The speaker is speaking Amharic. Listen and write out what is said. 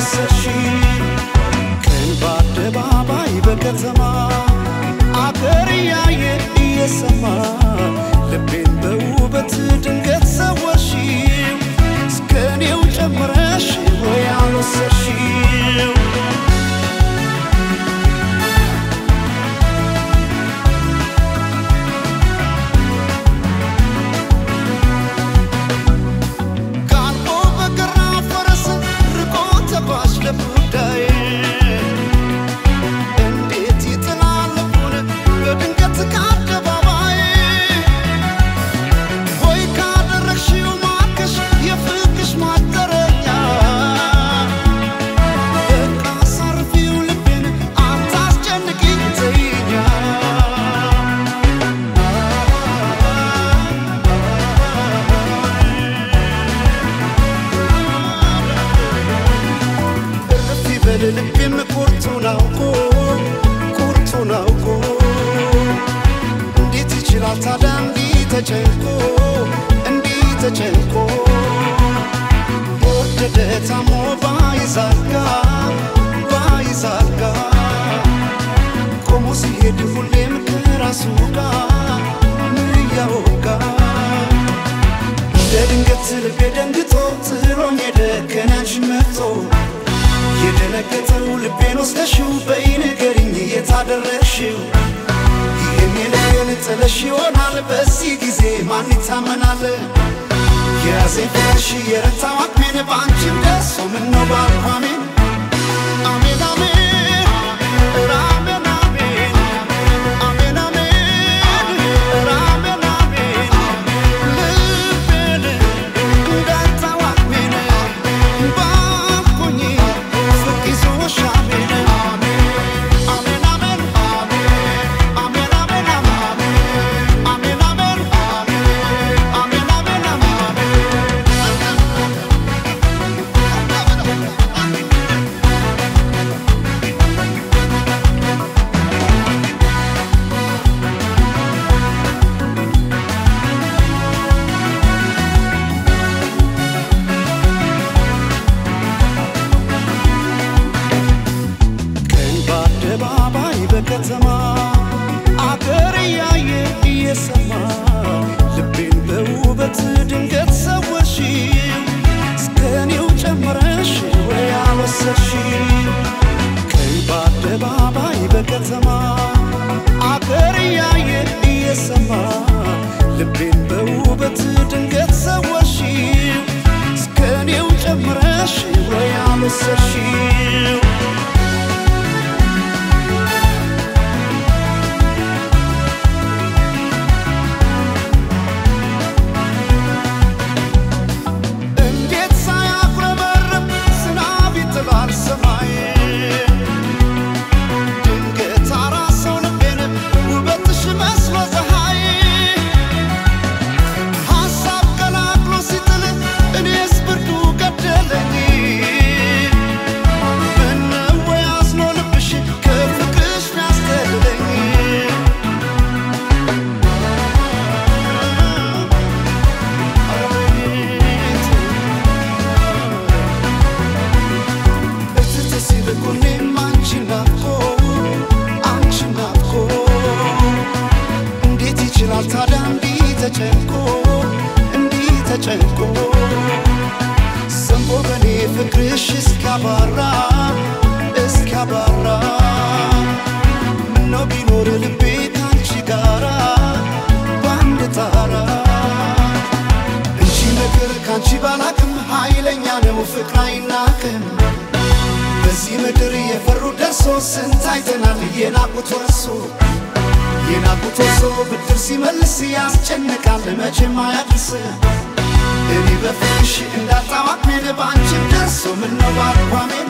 ያልወሰድሽ ቀን በአደባባይ በከተማ አገር እያየ እየሰማ ልቤን በውበት ድንገት ሰወርሽው እስከ እኔው ጨምረሽ ወይ ያልወሰድሽው ጋልቦ በገራ ፈረስ ርቆ ተጓዥ ለጉዳይ እንዴት ይጥላል ልቡን በድንገት ከአደባባይ ወይ ካደረግሽው ማርከሽ የፍቅሽ ማደረኛ በቃ አሳርፊው ልቤን አታስጨንቂኝ ተይኛ እርፍ ይበል ልቤም ቁርጡን አውቆ ቁርጡን አውቆ እንዴት ይችላል ታዲያ እንዲህ ተጨንቆ እንዲህ ተጨንቆ የወደደ ታሞ ባይዛጋ ባይዛጋ ቆሞ ሲሄድ ሁሌም ከራሱ ጋር ምያወጋ እንደ ድንገት ልቤ ደንግጦ ጥሎኝ ሄደ ከናንሽ መጥቶ የደነገጠው ልቤን ወስደሽው በይ ንገሪኝ የታደረግሽው ይህን የልቤን ጥለሽ ይሆናል በዚህ ጊዜ ማን ይታመናል የያዘኝ ፍቅርሽ የረታው አቅሜን በአንቺም ደርሶ ምነው ባልኳሜን አሜን አሜን ኧረ አሜን አሜን አሜን አሜን ኧረ አሜን አሜን ልቤን እንዳጣው አቅሜን ባልኩኝ ፍቅ ይዞሽ አሜን አሜን አሜን አሜን አሜን አሜን አሜን አሜን አሜን አሜን ቀን በአደባባይ በከተማ አገር እያየ እየሰማ ልቤን በውበት ድንገት ሰወርሽው እስከ እኔው ጨምረሽ ወይ አልወሰድሽው ቀን በአደባባይ በከተማ አገር እያየ እየሰማ ልቤን በውበት ድንገት ሰወርሽው እስከ እኔው ጨምረሽ ወይ አልወሰድሽው እንዴት ሳያጉረመርም ዝናብ ይጥላል ሰማይ ድንገት አራሰው ልቤን ውበትሽ መስሎ ፀሐይ ሐሳብ ቀላቅሎ ሲጥል እኔስ ብርዱ ገደለኝ ምነው ወይ አዝኖ ልብሽ ከፍቅርሽ ሚያስጠልለኝ እትት ሲል ጎኔም አንቺን ናፍቆ አንቺን ናፍቆ እንዴት ይችላል ታዲያ እንዲህ ተጨንቆ እንዲህ ተጨንቆ ዘንቦ በኔ ፍቅርሽ እስኪያባራ እስኪያባራ ምነው ቢኖር ልቤ ካንቺ ጋራ በአንድ ታራ እንጂ ነገር ካንቺ ባላቅም ኃይለኛ ነው ፍቅር አይናቅም በዚህ ምድር የፈሩ ደርሶ ስንት አይተናል የናቁት ወርሶ የናቁት ወርሶ ብድር ሲመልስ ያስጨንቃል መቼም አያድርስ እኔ በፍቅርሽ እንዳጣው አቅሜን በአንቺም ደርሶ ምነው ባልኳሜን